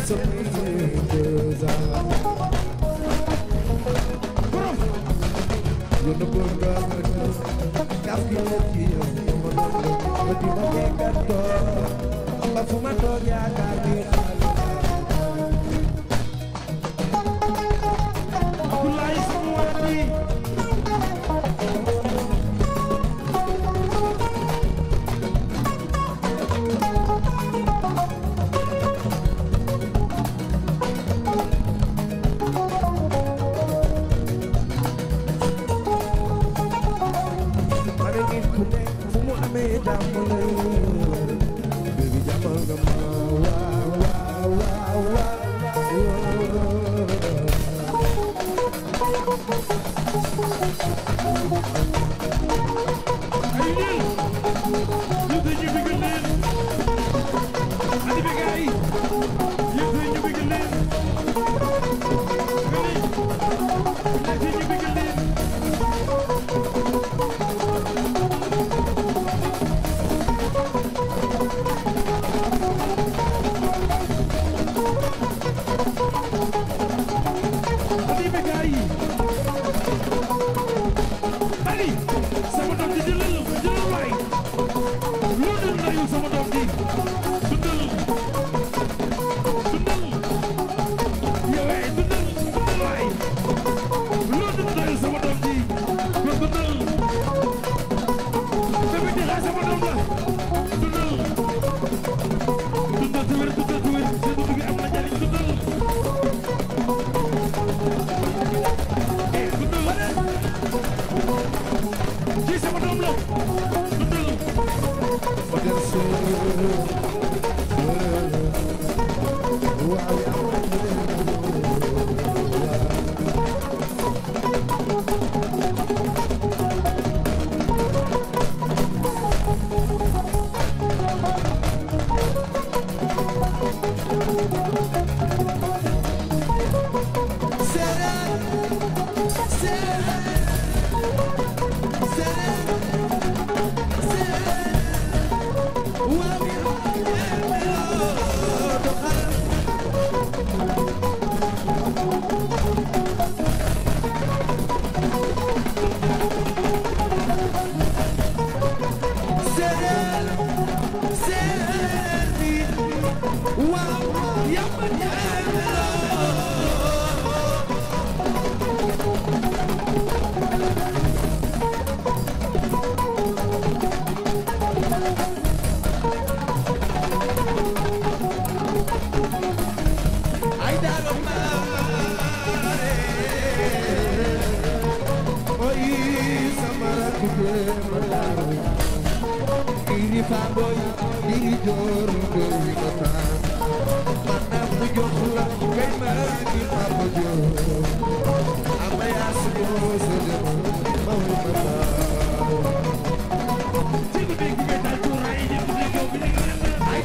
Abdoulaye sama waa ji ay leen ñu te ñu bëgg leen adi be gaay ñu te ñu bëgg leen gani ñu te ñu bëgg leen adi be gaay Ali sama doom ji jëlal jëlal waay loo dul nayu sama doom ji dundal dundal yow eh dundal dundal waay loo dul nayu sama doom ji yow dundal bébé di xaar sama doom la dundal dundal te wér dundal te wér seen dund gi am na njariñ dundal eh dundal kii sama doom la dundal ci guddi gi ngay dal tuura yi ñëpp di ñëw bi ñu ngi leen ay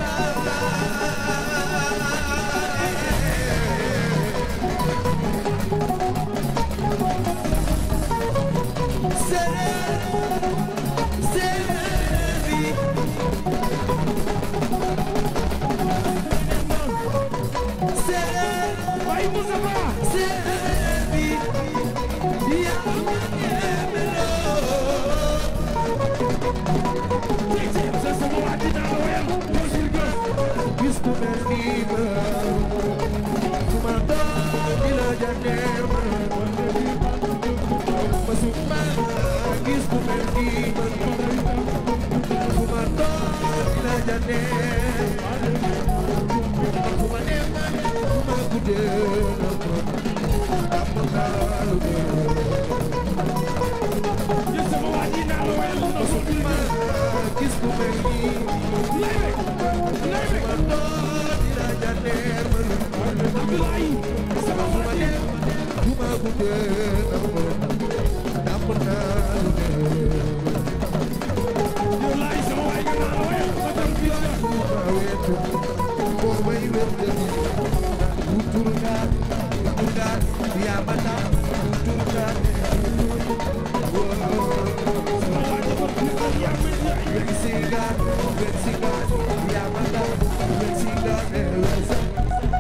Baye Moustapha sa sama waa ji naa la wéyal yow si gës yow sama waa ji naa la wéyal yow si gës lay rek lay rek Abdoulaye sama waa ji yow laay sama waa ji naa la wéyal ma dem fii sa sama waa ji ma fii sa yaa ma yaay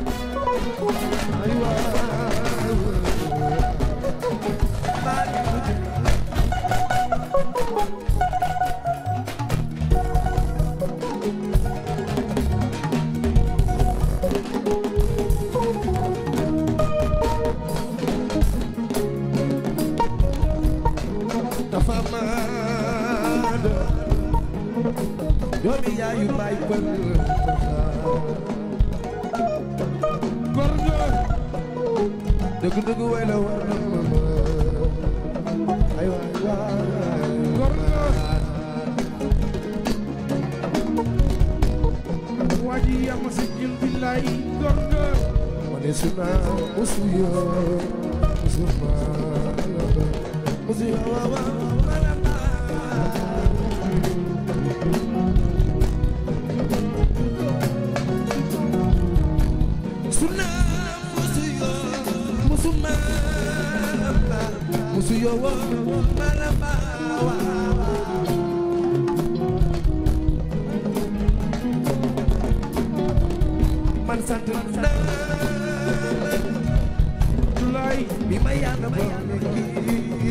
dafa maand doomi yaayu baay pël góor nga dëgg dëgg way la war na ma ay waay waay góor nga waa ji yaa ma siggil billaay góor nga ma ne su naa musu yoo musu maa musu yoo waa waa Suna musu yo musu ma musu yo wo malama wa man sant na Abdoulaye bi ma yàlla boole kii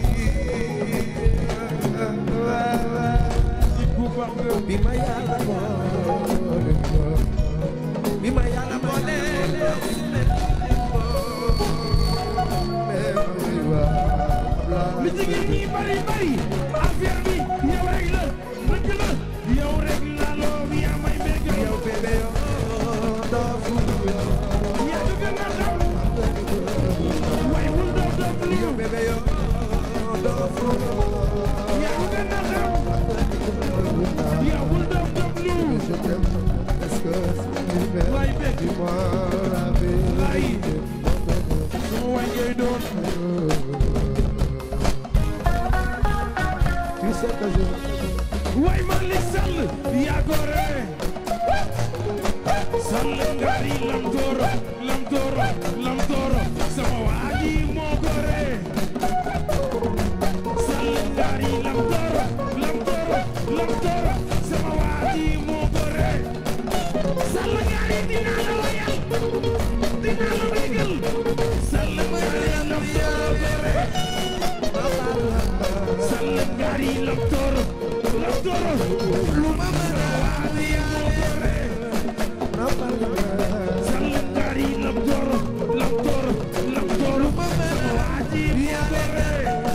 nit bu baax nga bi ma yàlla boole bi ma yàlla boole li jigéen ñi bari bari affaire bi yow rek la dëgg la yow rek la loo yaa may bëgg yow bébé yo doofu yaa du gën a xam waaye wul doof doof lu yow bébé yo doofu yaa du gën a xam yaa wul doof doof lu je t'aime est-ce que tu m'aimes waay bëgg dis-moi la vérité sama waay ngay doon tu sais que je waay Malick Sall yaa gore Sall ngari lam dooro lam dooro lam dooro sama waa ji moo gore Sall ngari lam dooro lam dooro lam dooro sama waa ji moo gore Sall ngari dinaa la wayal dinaa la bégal Sall ngari lam dooro gore Sall ngari lam dooro lam dooro lu ma mën a waa ji moo gore Sall ngari lam dooro lam dooro lam dooro sama waa ji moo gore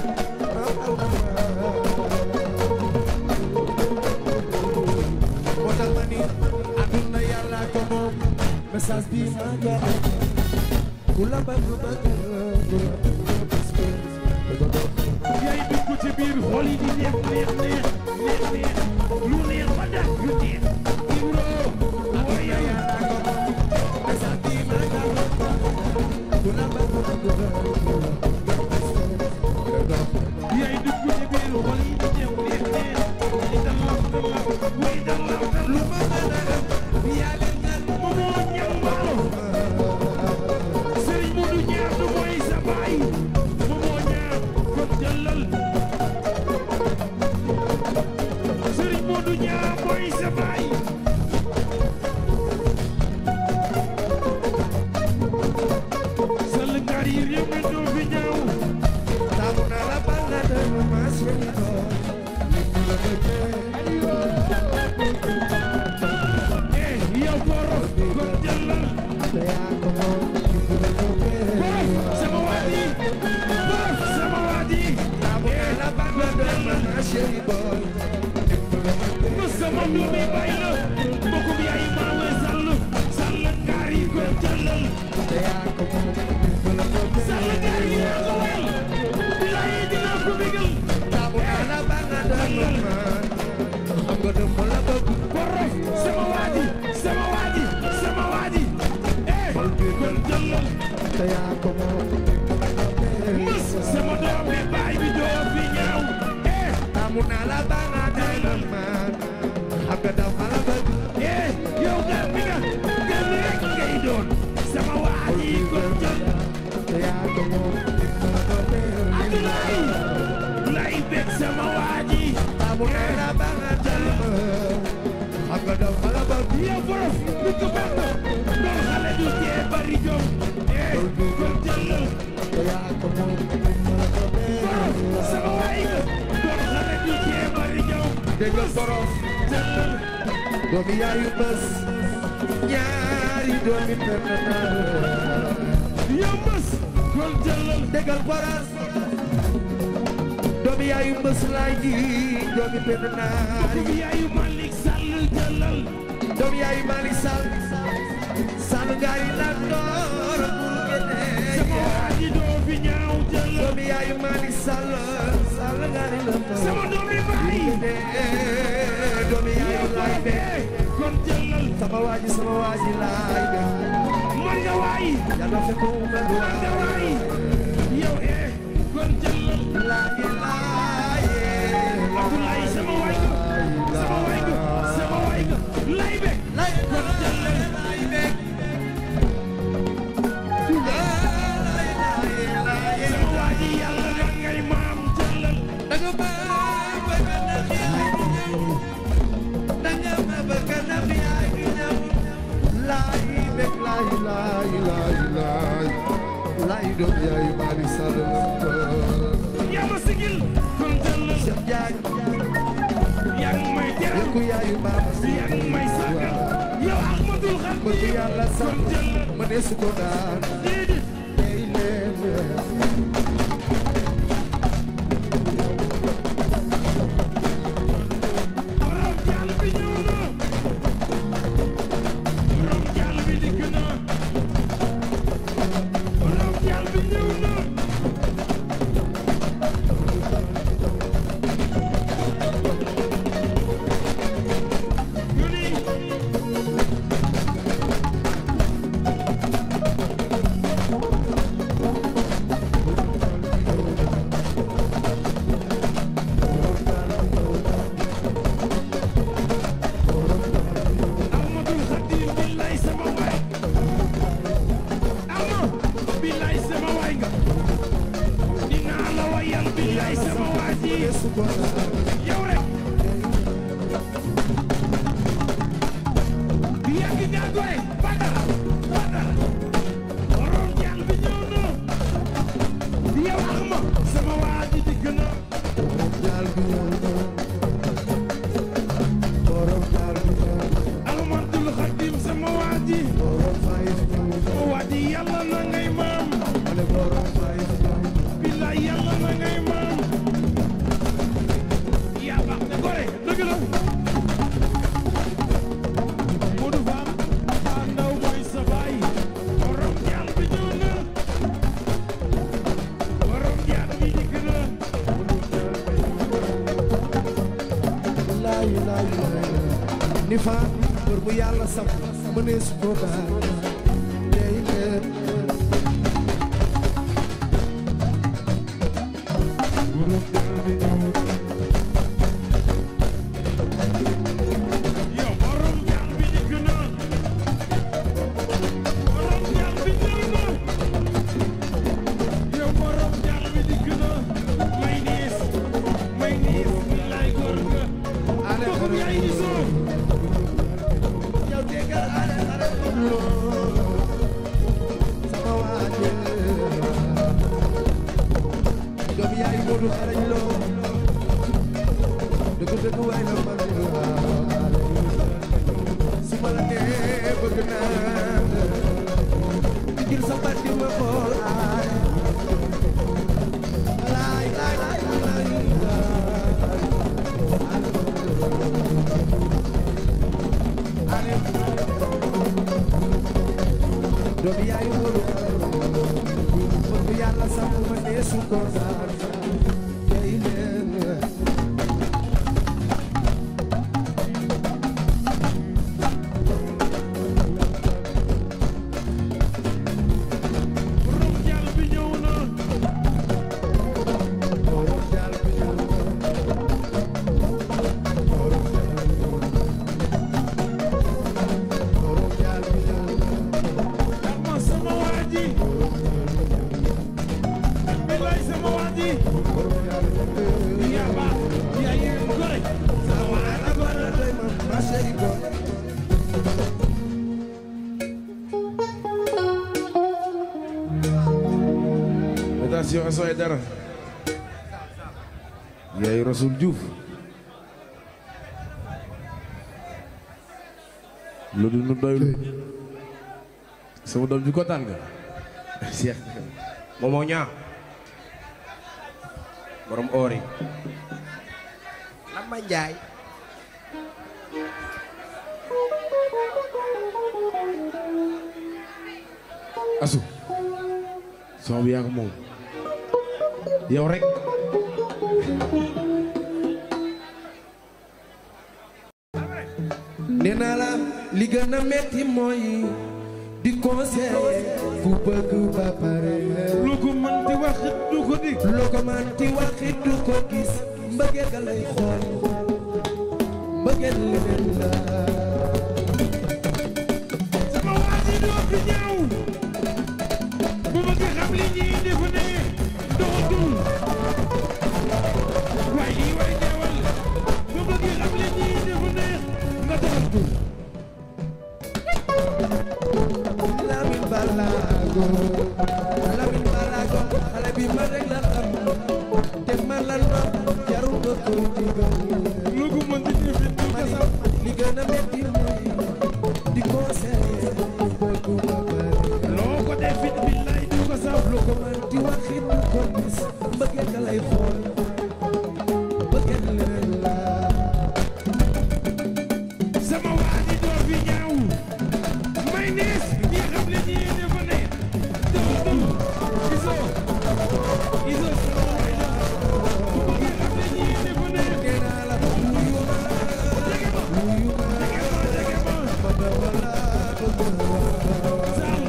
moo tax ma ni àdduna yàlla ko moom message bi ma joxe ku la bëgg bëgg ku la bëgg parce que dafa dox yaay dugg ci biir xol yi di neex neex neex neex neex lu neex ba daj lu neex Ibro waaye yàlla ko moom message bi ma joxe ku la bëgg bëgg ku la bëgg parce que dafa dox yaay dugg ci biir xol yi di neex neex neex di dalal dalal way dalal dalal lu ma mën a def yàlla ñaan moomoo ñambaalo Sëriñ Modou Ñaar du mooy sa baay moomoo ñaar kon jëlal Sëriñ Modou Ñaar mooy sa baay sal ngari réew mi doo fi ñaaw taamu naa la bala de ma chérie li mu la bëggee eh yow borof kon jëlal te yaa ko moom li mu la bëggee borof sama waa ji borof sama waa ji taamu naa la bala de ma chérie boy li mu la bëggee ko sama doomi bay la mbokkum yaay maawe sall sall ngari kon jëlal te yaa ko moom li mu la bëggee sall ngari yaa ko wel bilaay dinaa ko bégal taamu naa la bala de ma xam nga dama la bëgg borof sama waa ji sama waa ji sama waa ji eh kon jëlal te yaa ko moom li mu la bëggee mës sama doomi baay bi doo fi ñaaw eh taamu naa la bala de ma xam nga dama la bëgg eh yow gar mi nga gar mi rek ngay doon sama waa ji kon jëlal te yaa ko moom li mu la bëggee Abdoulaye lay bég sama waa ji taamu naa la bala de ma xam nga dama la bëgg yow borof lu ko baax na doon xale du tee bari jom eh kon jëlal te yaa ko moom li mu la bëggee borof sama waay nga doon xale du tee bari jom déggal borom jëlal doomi yaayu bés ñaari doomi benn naar yow mës kon jëlal déggal borom doomi yaayu mbës laay ji doomi benn naari Mbokk yaayu Malick Sall jëlal doomi yaayu Malick Sall Sall ngaari la door bul gene sama waa ji doo fi ñaaw jëlal doomi yaayu Malick Sall Sall ngaari la door sama doomi baay doomi yow yaayu ko laay be defee kon jëlal sama waaji sama waaji laay be man nga waay yàlla fekk mu mel man nga waay yow eh kon jëlal laaye laaye Abdoulaye sama waay nga sama waay nga sama waay nga lay be laaye kon jëlal laaye be laaye laaye laaye sama waa ji yàlla nga ngay maam jëlal danga ma bëgg na yaay di ñëw danga ma bëgg na yaay di ñëw laay bég laay laay laay laay laay doom yaay Mali Sall yaa ma sigil kon jëlal Cheikh Diagne yaa ngi may teral yëkku yaayu Baba Si yaa ngi may sagal yow Ahmadul bëgg Khadim yàlla kon sax jëlal ma ne su ko daan déedéet tey leen borom jàll bi ñëw na borom jàll bi dikk na borom jàll bi ñëw na ñu ni Ahmadul Khadim billaay sama waay ama billaay sama waay nga dinaa la wayal billaay sama waay ji su ko daan yow rek yàgg nga gore badara badara borom jàll bi ñëw na yow Ahma sama waa ji dikk na jaal bi ñëw na borom jaal bi ñëw na Ahmadul Khadim sama waa ji borom fay ñëw na waa ji yàlla na ngay maam ma ne borom fay ñëw na billaay yàlla na ngay maam yaa baax te gore dëgg la Modou Fall Fall Ndaw mooy sa baay borom jaal bi ñëw na borom jaal bi dikk na laay laay laay ni fa bër bu yàlla sam ma ne su ko daan tey leen yow borom jaal bi dikk na borom jaal bi ñëw na yow borom jaal bi dikk na may niis may niis billaay góor nga ale kooku yaay isoo yow déggal ale ale loo sama waaje doom yaay Moodu xarañ loo dëgg dëgg waay la man su ma la nee bëgg naa di jël sa baat di ma xool aay laay laay laay laay laay doom yaay Moodu bëgg yàlla sax ma nee su ko daan tey leen borom jaal bi ñëw na borom jaal bi ñëw na borom jaal bi ñëw na borom jaal bi ñëw na Ahma sama waa ji billaay sama waa ji borom jaal bi ñëw na yaa baax yaa yéen gore sama waa la gore doy ma ma chérie boy Attention Assou Aïdara yaay Rasoul Diouf lu dul nu doylu sama doom ji kontaan nga Cheikh moomoo ñaa borom oor yi Lamba Njaay asu son bi yaa ko moom yow rek nee naa la li gën a metti mooy di conseiller ku bëgg ba pare lu ko mën di wax du ko dig loo ko man ti waxit du ko gis mbëggeel ga lay xool mbëggeel leneen la sama waa ji doo fi ñaaw bu bëgg xam li ñuy def ne doxatul waaye lii way ñaawal bu bëgg xam li ñuy def ne nga doxatul Lamin Balago Lamin Balago xale bi man rek la xam te man lan ma jarul nga koy digal lu ko mën di def du ko mani sax li gën a metti mooy di conseiller ku bëgg ba pare loo ko def it billaay du ko sax lu ko man di waxit du ko gis mbëggeel ga lay xool mbëggeel leneen la sama waa ji doo fi ñaaw may nees ñi xam li ñuy def ne doxatul gisoo gisoo sama waay la bu bëgg xam li ñuy def ne nee naa la wuyu ma jege ma wuyu ma jege ma jege ma ma dama la bëgg waaw Sall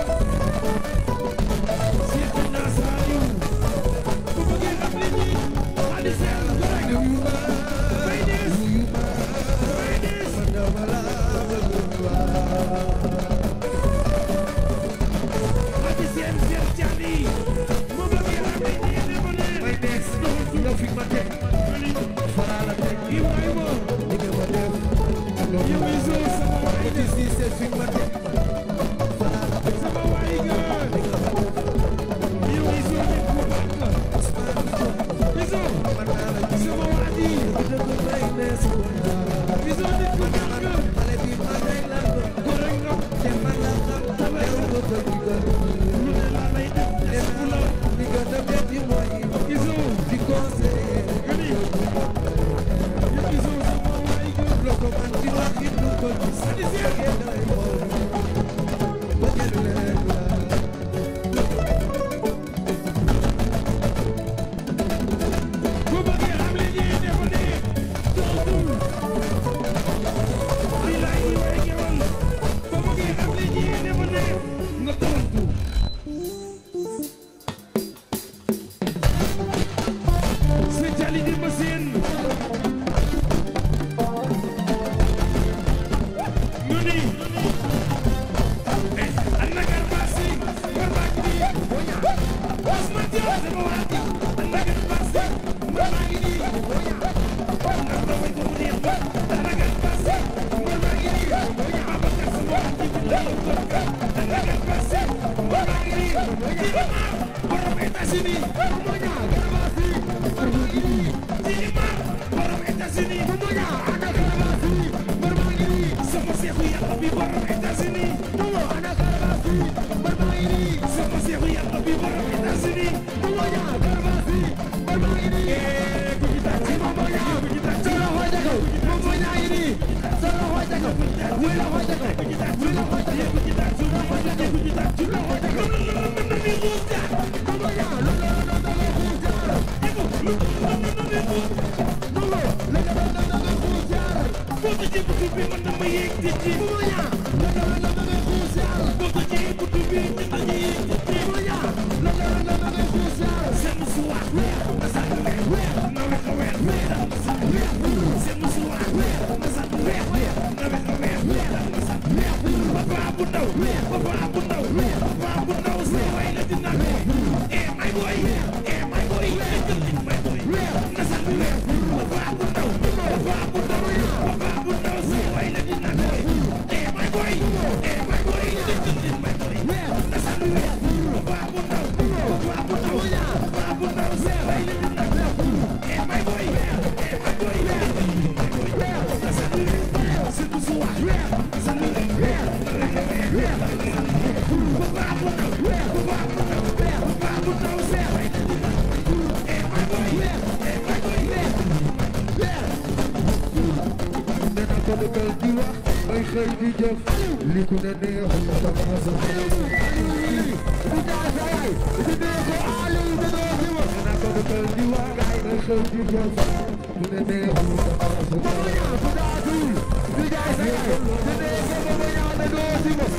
seet naa Saliou bu bëgg xam li ñuy xadi seel rek wuyu ma may nees wuyu ma may nees ma dama la bëgg waaw xadi seel seel caani bu bëgg xam li ñuy def ne may des nga fi ma teg fara la teg Ibrahima li nga ma def yow gisoo sama waay ci si c'est fi ma teg fara la teg sama waay ga li nga ma def yow gisoo nit ku baax la gisoo man naa la gis sama waa ji dëgg may des gisoo nit ku baax la xale bi man rek la bëgg ko rek nga te man la xam jarul nga koy digal lu ne laa lay def def bu la li gën a metti mooy gisoo di conseiller nga ni yow gisoo sama waay ga loo ko man di wax it du ko gis xadi seel ngeen lay xool bëggeel leen la bu bëggee xam li ñuy def ne dootul bilaay yi way gewal bu bëggee xam li ñuy def ne nga tontu spécialité ma seen ñu ni anna garbasi garbaki di Ousmane Diop sama waa ji anna garbasi garbaki di ndax damay ko mu neex ba anna garbasi garbaki di Babacar sama waa ji bi lay ko anna garbasi garbaki di di ma borom États-Unis mo ñaa garbasi garbaki di di ma borom États-Unis mo ñaa anna garbasi garbaki di sama seexu yàlla bi borom États-Unis mo anna garbasi garbaki di sama seexu yàlla bi borom États-Unis mo ñaa garbasi garbaki di eh ku ci tàcc mo ñaa ku ci tàcc sa loxo jago mo ñaa yi ni sa loxo jago wi loxo jago ku ci tàcc wi loxo jago ku ci tàcc loxo jago ku ci tàcc loxo jago ni mu ja mo ñaa lo lo lo lo lo ja jago lo lo lo lo lo lo Bota ci buntu bi man dama yéeg ci ci mo ñaa lo lo lo lo lo Bota ci buntu bi man dama yéeg ci ci mo ñaa lo lo lo lo lo Seen suwa na sa weer na we ko weer na sa weer Seen suwa na sa weer na we ko weer na sa weer Papa bu ndaw papa bu ndaw papa bu ndaw sa way la dina ko Eh my boy eh my boy my boy na sa weer papa bu ndaw papa bu ndaw papa bu ndaw sa way la dina ko Eh my boy eh my boy my boy na sa weer papa bu ndaw papa bu ndaw papa bu ndaw sa way la dina ko Eh my boy eh my boy my boy na sa weer Seen suwa na sa weer papa bu ndaw papa bu ndaw papa bu ndaw sa way la dina ko Eh my boy dëkkal di wax may xëy di jëf li ku ne neexul sama sa di jaay sa yaay di dee ko Aliou di doo si ma naa ko dëkkal di wax may xëy di jëf ku ne neexul sama sa ku daatul di jaay sa yaay di dee ko ba ma ñaan di doo si ma